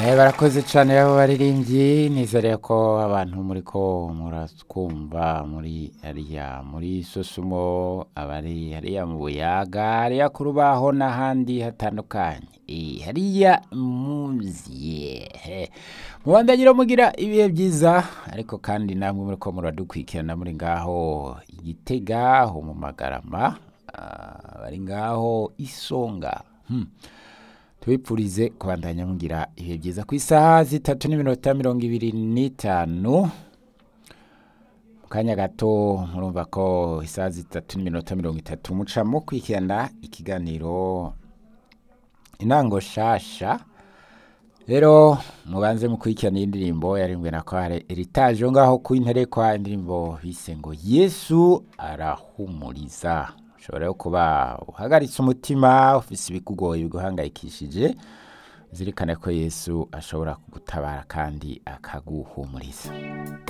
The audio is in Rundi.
Eh, barakoze cyane abo baririmbyi nizere ko abantu muri ko muratwumva muri hariya muri sosumo abari hariya mu buyaga hariya ku rubaho n'ahandi hatandukanye Eh, hariya muziye Eh, mubandanyira mugira ibihe byiza ariko kandi namwe muri ko muradukurikirana muri ngaho igitega ho mu magarama ah, bari ngaho isonga hmm. tubipfurize kubandanya mugira ibihe byiza ku isaha zitatu n'iminota mirongo ibiri n'itanu mu kanya gato murumva ko isaha zitatu n'iminota mirongo itatu muca mukurikirana ikiganiro intango shasha rero mubanze mukurikirana iyi ndirimbo yarimbwe na kware eritaje ngaho ku interekwa indirimbo bise ngo yesu arahumuriza ushobora rero kuba uhagaritse umutima ufise ibikugoye biguhangayikishije zirikane ko yesu ashobora kugutabara kandi akaguhumuriza